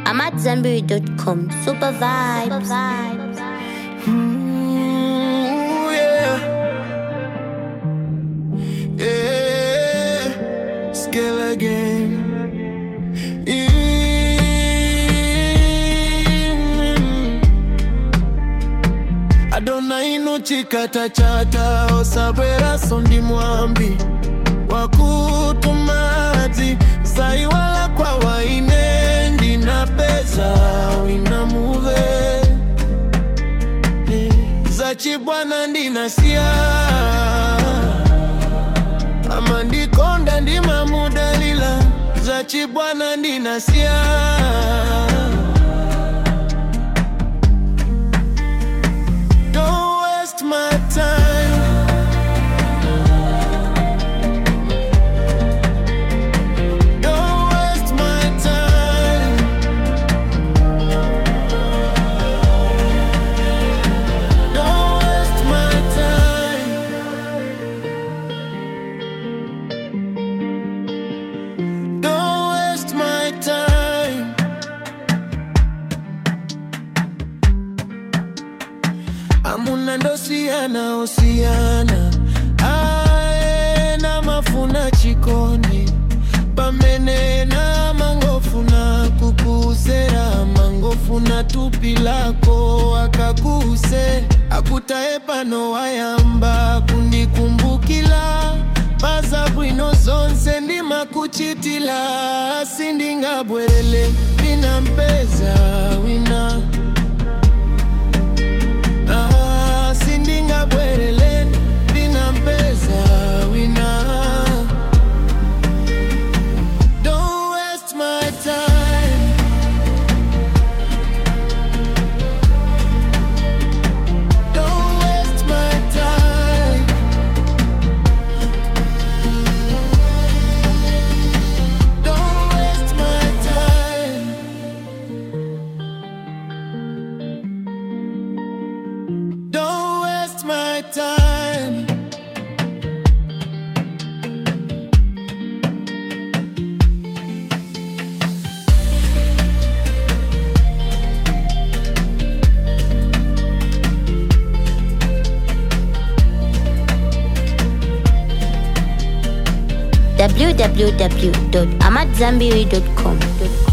I'm at Zenberry.com. Super vibes. Ooh, yeah. Yeah. Skill again. Mm. Adona ino chikata chata osabwera sondi mwambi wakutumadzi saiwala kwa waine ndina pesa wina muve zachibwana ndinasiya ama ndikonda ndimamudalila zachibwana ndinasiya Don't waste my time Don't waste my time Don't waste my time. Don't waste my time. Amuna ndosiyana osiyana aena mafuna chikondi pamene na mangofuna kukusera mangofuna tupi lako akakuse akutaye pano wayamba kundikumbukila paza bwino zonse ndimakuchitila sindingabwerele ndinampeza wina Ah, sindingabwerele ndinampeza wina Don't waste my time. Don't waste my time. Don't waste my time. Don't waste my time. www.amatzambiri.com.